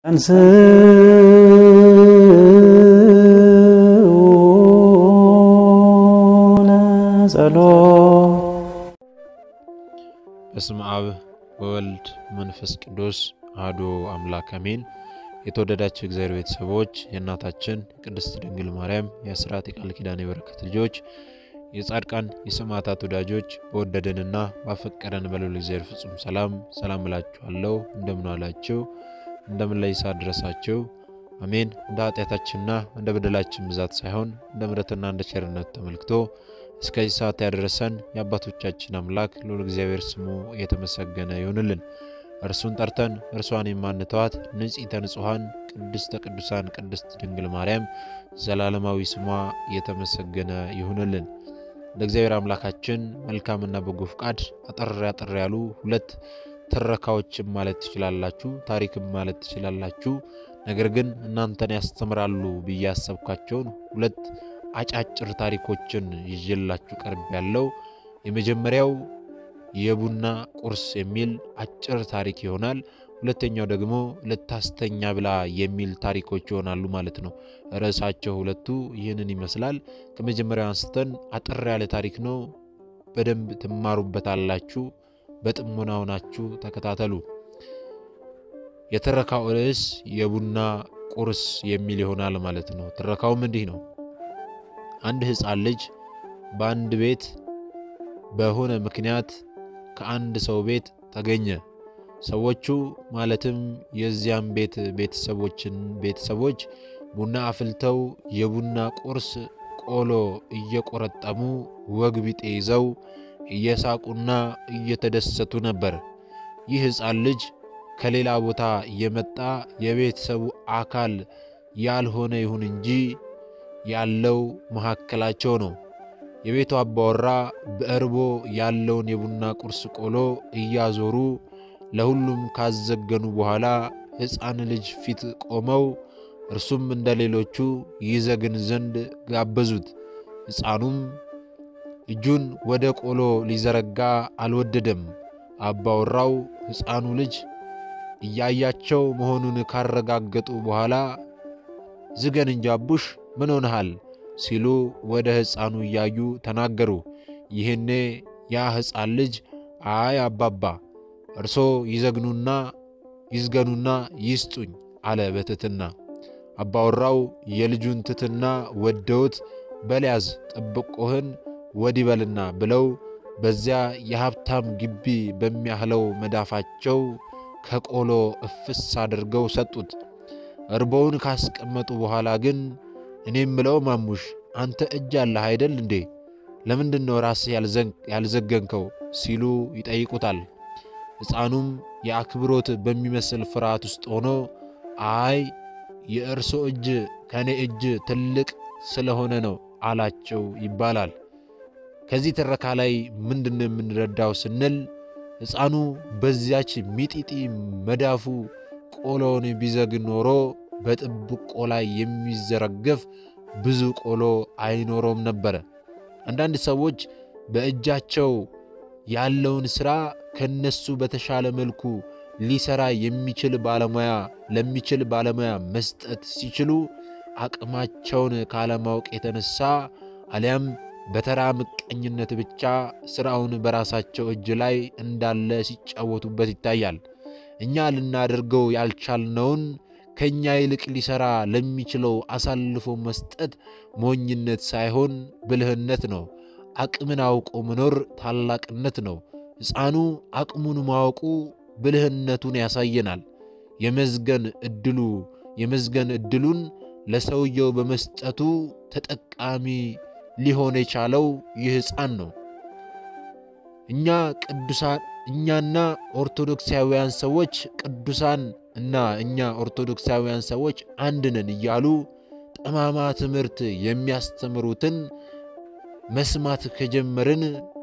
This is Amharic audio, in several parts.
በስመ አብ ወወልድ መንፈስ ቅዱስ አሐዱ አምላክ አሜን። የተወደዳችሁ እግዚአብሔር ቤተሰቦች የእናታችን የቅድስት ድንግል ማርያም የአስራት የቃል ኪዳን የበረከት ልጆች የጻድቃን የሰማዕታት ወዳጆች በወደደንና ባፈቀደን በልዑል እግዚአብሔር ፍጹም ሰላም ሰላም እላችኋለሁ። እንደምን ዋላችሁ? እንደምን ላይ ሰዓት ድረሳችሁ? አሜን። እንደ ኃጢአታችንና እንደ በደላችን ብዛት ሳይሆን እንደ ምሕረትና እንደ ቸርነቱ ተመልክቶ እስከዚህ ሰዓት ያደረሰን የአባቶቻችን አምላክ ልዑል እግዚአብሔር ስሙ የተመሰገነ ይሁንልን። እርሱን ጠርተን እርሷን የማንተዋት ንጽሕተ ንጹሐን ቅድስተ ቅዱሳን ቅድስት ድንግል ማርያም ዘላለማዊ ስሟ የተመሰገነ ይሁንልን። እንደ እግዚአብሔር አምላካችን መልካምና በጎ ፍቃድ አጠር አጠር ያሉ ሁለት ትረካዎችም ማለት ትችላላችሁ፣ ታሪክም ማለት ትችላላችሁ። ነገር ግን እናንተን ያስተምራሉ ብዬ ያሰብኳቸውን ሁለት አጫጭር ታሪኮችን ይዤላችሁ ቀርብ ያለው የመጀመሪያው የቡና ቁርስ የሚል አጭር ታሪክ ይሆናል። ሁለተኛው ደግሞ ልታስተኛ ብላ የሚል ታሪኮች ይሆናሉ ማለት ነው። ርዕሳቸው ሁለቱ ይህንን ይመስላል። ከመጀመሪያው አንስተን አጠር ያለ ታሪክ ነው። በደንብ ትማሩበታላችሁ። በጥሞና ሆናችሁ ተከታተሉ። የትረካው ርዕስ የቡና ቁርስ የሚል ይሆናል ማለት ነው። ትረካውም እንዲህ ነው። አንድ ሕፃን ልጅ በአንድ ቤት በሆነ ምክንያት ከአንድ ሰው ቤት ተገኘ። ሰዎቹ ማለትም የዚያም ቤት ቤተሰቦችን ቤተሰቦች ቡና አፍልተው የቡና ቁርስ ቆሎ እየቆረጠሙ ወግ ቢጤ ይዘው እየሳቁና እየተደሰቱ ነበር። ይህ ሕፃን ልጅ ከሌላ ቦታ የመጣ የቤተሰቡ አካል ያልሆነ ይሁን እንጂ ያለው መካከላቸው ነው። የቤቱ አባወራ በእርቦ ያለውን የቡና ቁርስ ቆሎ እያዞሩ ለሁሉም ካዘገኑ በኋላ ሕፃን ልጅ ፊት ቆመው እርሱም እንደ ሌሎቹ ይዘግን ዘንድ ጋበዙት። ሕፃኑም እጁን ወደ ቆሎ ሊዘረጋ አልወደደም። አባወራው ሕፃኑ ልጅ እያያቸው መሆኑን ካረጋገጡ በኋላ ዝገን እንጂ አቡሽ ምን ሆነሃል? ሲሉ ወደ ሕፃኑ እያዩ ተናገሩ። ይህኔ ያ ሕፃን ልጅ አይ አባባ እርሶ ይዘግኑና ይዝገኑና ይስጡኝ አለ በትትና። አባወራው የልጁን ትትና ወደውት በልያዝ ጥብቆህን ወዲህ በልና ብለው በዚያ የሀብታም ግቢ በሚያህለው መዳፋቸው ከቆሎ እፍስ አድርገው ሰጡት። እርቦውን ካስቀመጡ በኋላ ግን እኔ ምለው ማሙሽ አንተ እጅ አለህ አይደል እንዴ? ለምንድን ነው ራስህ ያልዘገንከው? ሲሉ ይጠይቁታል። ሕፃኑም የአክብሮት በሚመስል ፍርሃት ውስጥ ሆኖ አይ የእርሶ እጅ ከእኔ እጅ ትልቅ ስለሆነ ነው አላቸው ይባላል። ከዚህ ትረካ ላይ ምንድን ነው የምንረዳው ስንል ሕፃኑ በዚያች ሚጢጢ መዳፉ ቆሎውን ቢዘግን ኖሮ በጥብቆ ላይ የሚዘረገፍ ብዙ ቆሎ አይኖረውም ነበረ። አንዳንድ ሰዎች በእጃቸው ያለውን ሥራ ከነሱ በተሻለ መልኩ ሊሰራ የሚችል ባለሙያ ለሚችል ባለሙያ መስጠት ሲችሉ አቅማቸውን ካለማወቅ የተነሳ አሊያም በተራ ምቀኝነት ብቻ ሥራውን በራሳቸው እጅ ላይ እንዳለ ሲጫወቱበት ይታያል። እኛ ልናደርገው ያልቻልነውን ከእኛ ይልቅ ሊሰራ ለሚችለው አሳልፎ መስጠት ሞኝነት ሳይሆን ብልህነት ነው። አቅምን አውቆ መኖር ታላቅነት ነው። ሕፃኑ አቅሙን ማወቁ ብልህነቱን ያሳየናል። የመዝገን እድሉ የመዝገን እድሉን ለሰውየው በመስጠቱ ተጠቃሚ ሊሆን የቻለው ይህ ሕፃን ነው። እኛ ቅዱሳን እኛና ኦርቶዶክሳውያን ሰዎች ቅዱሳን እና እኛ ኦርቶዶክሳውያን ሰዎች አንድ ነን እያሉ ጠማማ ትምህርት የሚያስተምሩትን መስማት ከጀመርን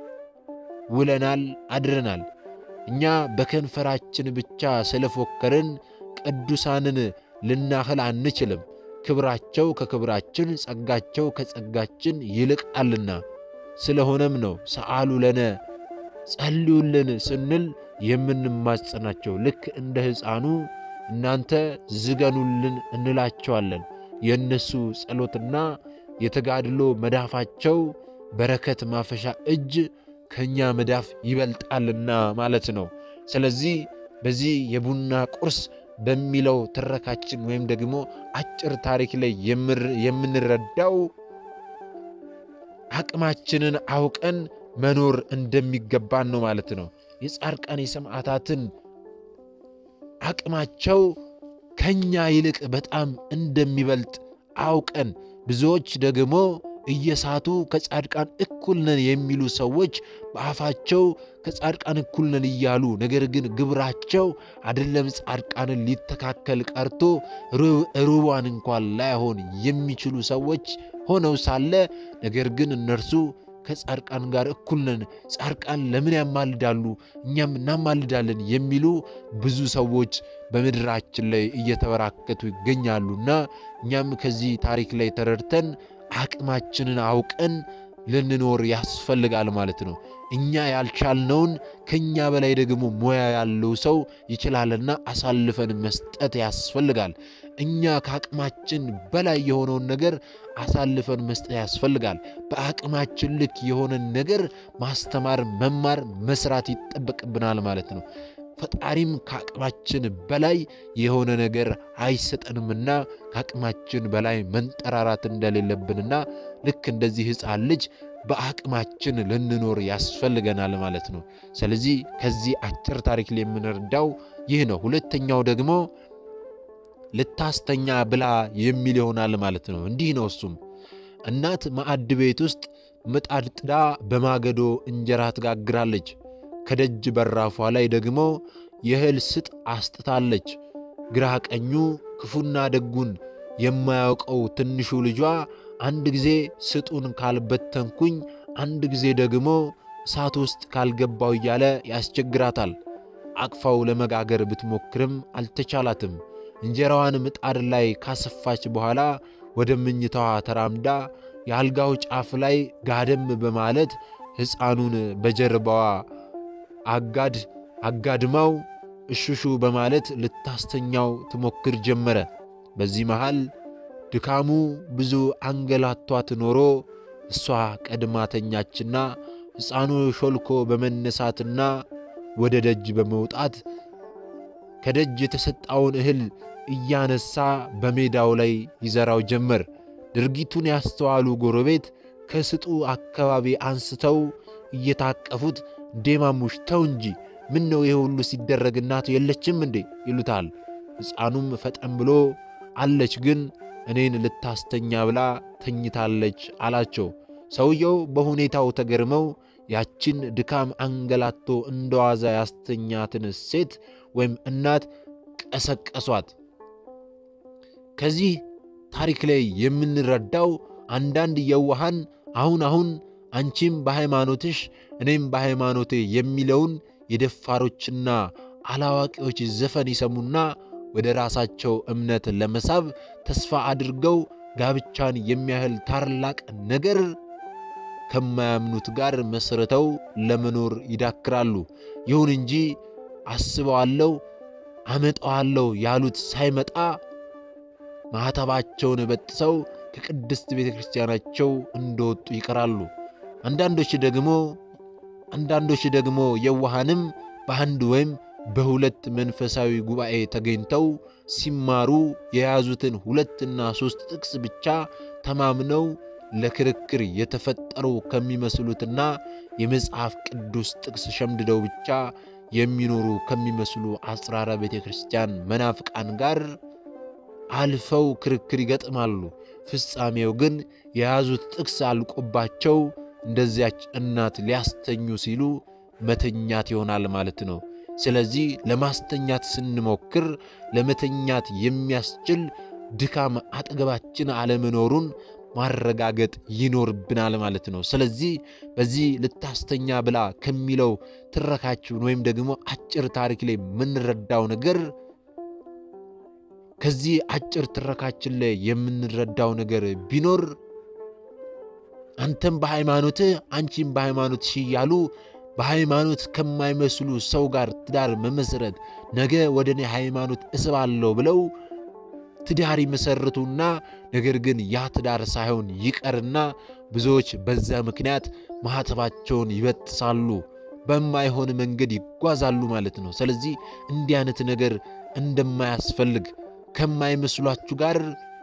ውለናል አድረናል። እኛ በከንፈራችን ብቻ ስለፎከርን ቅዱሳንን ልናህል አንችልም። ክብራቸው ከክብራችን ጸጋቸው ከጸጋችን ይልቃልና። ስለሆነም ነው ሰአሉ ለነ ጸልዩልን ስንል የምንማጸናቸው ልክ እንደ ሕፃኑ እናንተ ዝገኑልን እንላቸዋለን። የእነሱ ጸሎትና የተጋድሎ መዳፋቸው በረከት ማፈሻ እጅ ከእኛ መዳፍ ይበልጣልና ማለት ነው። ስለዚህ በዚህ የቡና ቁርስ በሚለው ትረካችን ወይም ደግሞ አጭር ታሪክ ላይ የምንረዳው አቅማችንን አውቀን መኖር እንደሚገባን ነው ማለት ነው። የጻድቃን የሰማዕታትን አቅማቸው ከኛ ይልቅ በጣም እንደሚበልጥ አውቀን ብዙዎች ደግሞ እየሳቱ ከጻድቃን እኩል ነን የሚሉ ሰዎች በአፋቸው ከጻድቃን እኩል ነን እያሉ ነገር ግን ግብራቸው አይደለም ጻድቃንን ሊተካከል ቀርቶ ሩቧን እንኳን ላይሆን የሚችሉ ሰዎች ሆነው ሳለ ነገር ግን እነርሱ ከጻድቃን ጋር እኩል ነን፣ ጻድቃን ለምን ያማልዳሉ? እኛም እናማልዳለን የሚሉ ብዙ ሰዎች በምድራችን ላይ እየተበራከቱ ይገኛሉና እኛም ከዚህ ታሪክ ላይ ተረድተን አቅማችንን አውቀን ልንኖር ያስፈልጋል ማለት ነው። እኛ ያልቻልነውን ከእኛ በላይ ደግሞ ሙያ ያለው ሰው ይችላልና አሳልፈን መስጠት ያስፈልጋል። እኛ ከአቅማችን በላይ የሆነውን ነገር አሳልፈን መስጠት ያስፈልጋል። በአቅማችን ልክ የሆነን ነገር ማስተማር፣ መማር፣ መስራት ይጠበቅብናል ማለት ነው። ፈጣሪም ከአቅማችን በላይ የሆነ ነገር አይሰጠንምና ከአቅማችን በላይ መንጠራራት እንደሌለብንና ልክ እንደዚህ ሕፃን ልጅ በአቅማችን ልንኖር ያስፈልገናል ማለት ነው። ስለዚህ ከዚህ አጭር ታሪክ ላይ የምንረዳው ይህ ነው። ሁለተኛው ደግሞ ልታስተኛ ብላ የሚል ይሆናል ማለት ነው። እንዲህ ነው እሱም እናት ማዕድ ቤት ውስጥ ምጣድ ጥዳ በማገዶ እንጀራ ትጋግራለች። ከደጅ በራፏ ላይ ደግሞ የእህል ስጥ አስጥታለች። ግራ ቀኙ ክፉና ደጉን የማያውቀው ትንሹ ልጇ አንድ ጊዜ ስጡን ካልበተንኩኝ፣ አንድ ጊዜ ደግሞ እሳት ውስጥ ካልገባው እያለ ያስቸግራታል። አቅፋው ለመጋገር ብትሞክርም አልተቻላትም። እንጀራዋን ምጣድ ላይ ካሰፋች በኋላ ወደ ምኝታዋ ተራምዳ የአልጋው ጫፍ ላይ ጋደም በማለት ሕፃኑን በጀርባዋ አጋድ አጋድማው እሹሹ በማለት ልታስተኛው ትሞክር ጀመረ። በዚህ መሃል ድካሙ ብዙ አንገላቷት ኖሮ እሷ ቀድማ ተኛችና ሕፃኑ ሾልኮ በመነሳትና ወደ ደጅ በመውጣት ከደጅ የተሰጣውን እህል እያነሳ በሜዳው ላይ ይዘራው ጀመር። ድርጊቱን ያስተዋሉ ጎረቤት ከስጡ አካባቢ አንስተው እየታቀፉት እንዴማሙሽ ተው እንጂ ምን ነው ይሄ ሁሉ ሲደረግ እናቱ የለችም እንዴ ይሉታል። ሕፃኑም ፈጠን ብሎ አለች፣ ግን እኔን ልታስተኛ ብላ ተኝታለች አላቸው። ሰውየው በሁኔታው ተገርመው ያችን ድካም አንገላቶ እንደዋዛ ያስተኛትን ሴት ወይም እናት ቀሰቀሷት። ከዚህ ታሪክ ላይ የምንረዳው አንዳንድ የዋሃን አሁን አሁን አንቺም በሃይማኖትሽ እኔም በሃይማኖቴ የሚለውን የደፋሮችና አላዋቂዎች ዘፈን ይሰሙና ወደ ራሳቸው እምነት ለመሳብ ተስፋ አድርገው ጋብቻን የሚያህል ታላቅ ነገር ከማያምኑት ጋር መስርተው ለመኖር ይዳክራሉ። ይሁን እንጂ አስበዋለሁ፣ አመጣዋለሁ ያሉት ሳይመጣ ማኅተባቸውን በጥሰው ከቅድስት ቤተ ክርስቲያናቸው እንደወጡ ይቀራሉ። አንዳንዶች ደግሞ አንዳንዶች ደግሞ የዋሃንም በአንድ ወይም በሁለት መንፈሳዊ ጉባኤ ተገኝተው ሲማሩ የያዙትን ሁለትና ሦስት ጥቅስ ብቻ ተማምነው ለክርክር የተፈጠሩ ከሚመስሉትና የመጽሐፍ ቅዱስ ጥቅስ ሸምድደው ብቻ የሚኖሩ ከሚመስሉ አጽራረ ቤተ ክርስቲያን መናፍቃን ጋር አልፈው ክርክር ይገጥማሉ። ፍጻሜው ግን የያዙት ጥቅስ አልቆባቸው እንደዚያች እናት ሊያስተኙ ሲሉ መተኛት ይሆናል ማለት ነው። ስለዚህ ለማስተኛት ስንሞክር ለመተኛት የሚያስችል ድካም አጠገባችን አለመኖሩን ማረጋገጥ ይኖርብናል ማለት ነው። ስለዚህ በዚህ ልታስተኛ ብላ ከሚለው ትረካችን ወይም ደግሞ አጭር ታሪክ ላይ የምንረዳው ነገር ከዚህ አጭር ትረካችን ላይ የምንረዳው ነገር ቢኖር አንተም በሃይማኖትህ አንቺም በሃይማኖትሽ እያሉ በሃይማኖት ከማይመስሉ ሰው ጋር ትዳር መመስረት ነገ ወደ እኔ ሃይማኖት እስባለሁ ብለው ትዳር ይመሰርቱና ነገር ግን ያ ትዳር ሳይሆን ይቀርና ብዙዎች በዛ ምክንያት ማኅተባቸውን ይበጥሳሉ፣ በማይሆን መንገድ ይጓዛሉ ማለት ነው። ስለዚህ እንዲህ አይነት ነገር እንደማያስፈልግ ከማይመስሏችሁ ጋር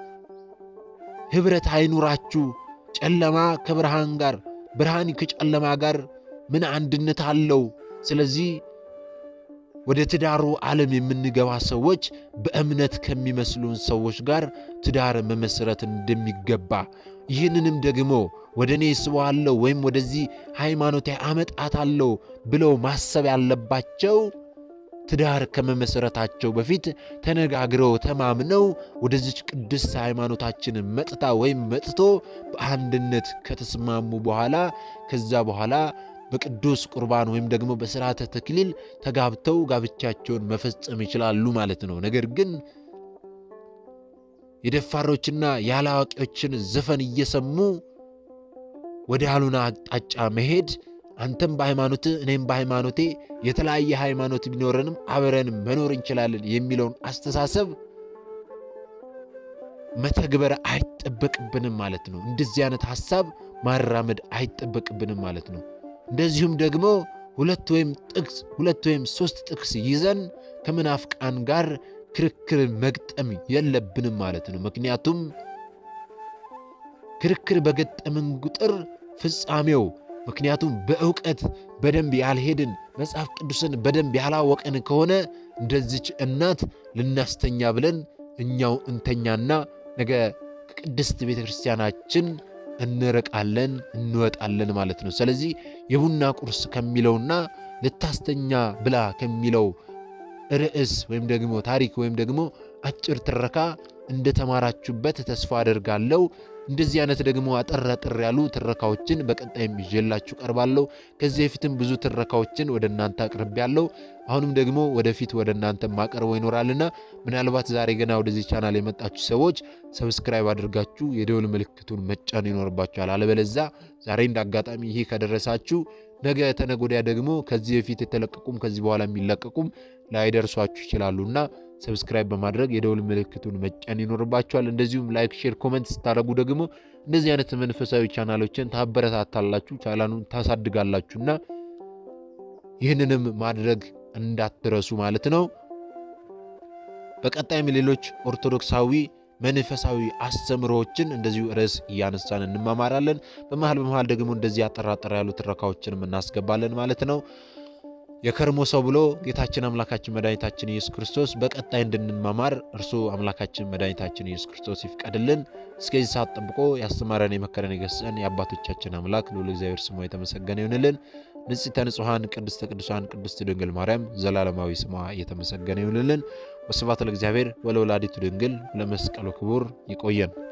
ኅብረት አይኑራችሁ። ጨለማ ከብርሃን ጋር፣ ብርሃን ከጨለማ ጋር ምን አንድነት አለው? ስለዚህ ወደ ትዳሩ ዓለም የምንገባ ሰዎች በእምነት ከሚመስሉን ሰዎች ጋር ትዳር መመስረት እንደሚገባ ይህንንም ደግሞ ወደ እኔ ስበዋለሁ ወይም ወደዚህ ሃይማኖት አመጣታለሁ ብለው ማሰብ ያለባቸው ትዳር ከመመሰረታቸው በፊት ተነጋግረው ተማምነው ወደዚች ቅድስት ሃይማኖታችን መጥታ ወይም መጥቶ በአንድነት ከተስማሙ በኋላ ከዛ በኋላ በቅዱስ ቁርባን ወይም ደግሞ በሥርዓተ ተክሊል ተጋብተው ጋብቻቸውን መፈጸም ይችላሉ ማለት ነው። ነገር ግን የደፋሮችና ያላዋቂዎችን ዘፈን እየሰሙ ወደ ያልሆነ አቅጣጫ መሄድ አንተም በሃይማኖትህ እኔም በሃይማኖቴ የተለያየ ሃይማኖት ቢኖረንም አብረን መኖር እንችላለን የሚለውን አስተሳሰብ መተግበር አይጠበቅብንም ማለት ነው። እንደዚህ አይነት ሐሳብ ማራመድ አይጠበቅብንም ማለት ነው። እንደዚሁም ደግሞ ሁለት ወይም ጥቅስ ሁለት ወይም ሦስት ጥቅስ ይዘን ከመናፍቃን ጋር ክርክር መግጠም የለብንም ማለት ነው። ምክንያቱም ክርክር በገጠምን ቁጥር ፍጻሜው ምክንያቱም በእውቀት በደንብ ያልሄድን መጽሐፍ ቅዱስን በደንብ ያላወቅን ከሆነ እንደዚች እናት ልናስተኛ ብለን እኛው እንተኛና ነገ ከቅድስት ቤተ ክርስቲያናችን እንርቃለን እንወጣለን ማለት ነው። ስለዚህ የቡና ቁርስ ከሚለውና ልታስተኛ ብላ ከሚለው ርዕስ ወይም ደግሞ ታሪክ ወይም ደግሞ አጭር ትረካ እንደተማራችሁበት ተስፋ አደርጋለሁ። እንደዚህ አይነት ደግሞ አጠር አጠር ያሉ ትረካዎችን በቀጣይም ይዤላችሁ ቀርባለሁ። ከዚህ በፊትም ብዙ ትረካዎችን ወደ እናንተ አቅርቤያለሁ። አሁንም ደግሞ ወደፊት ወደ እናንተ ማቀርበው ይኖራልና ምናልባት ዛሬ ገና ወደዚህ ቻናል የመጣችሁ ሰዎች ሰብስክራይብ አድርጋችሁ የደውል ምልክቱን መጫን ይኖርባችኋል። አለበለዛ ዛሬ እንደ አጋጣሚ ይህ ከደረሳችሁ ነገ ተነገ ወዲያ ደግሞ ከዚህ በፊት የተለቀቁም ከዚህ በኋላ የሚለቀቁም ላይደርሷችሁ ይችላሉና ሰብስክራይብ በማድረግ የደውል ምልክቱን መጫን ይኖርባችኋል። እንደዚሁም ላይክ፣ ሼር፣ ኮመንት ስታደርጉ ደግሞ እንደዚህ አይነት መንፈሳዊ ቻናሎችን ታበረታታላችሁ፣ ቻናሉን ታሳድጋላችሁና ይህንንም ማድረግ እንዳትረሱ ማለት ነው። በቀጣይም ሌሎች ኦርቶዶክሳዊ መንፈሳዊ አስተምሮዎችን እንደዚሁ ርዕስ እያነሳን እንማማራለን። በመሃል በመሃል ደግሞ እንደዚህ አጠራጠር ያሉ ትረካዎችንም እናስገባለን ማለት ነው። የከርሞ ሰው ብሎ ጌታችን አምላካችን መድኃኒታችን ኢየሱስ ክርስቶስ በቀጣይ እንድንማማር እርሱ አምላካችን መድኃኒታችን ኢየሱስ ክርስቶስ ይፍቀድልን። እስከዚህ ሰዓት ጠብቆ ያስተማረን የመከረን የገሰጸን የአባቶቻችን አምላክ ልዑል እግዚአብሔር ስሙ የተመሰገነ ይሁንልን። ንጽሕተ ንጹሐን ቅድስተ ቅዱሳን ቅድስት ድንግል ማርያም ዘላለማዊ ስሟ እየተመሰገነ ይሁንልን። ወስብሐት ለእግዚአብሔር ወለወላዲቱ ድንግል ለመስቀሉ ክቡር። ይቆየን።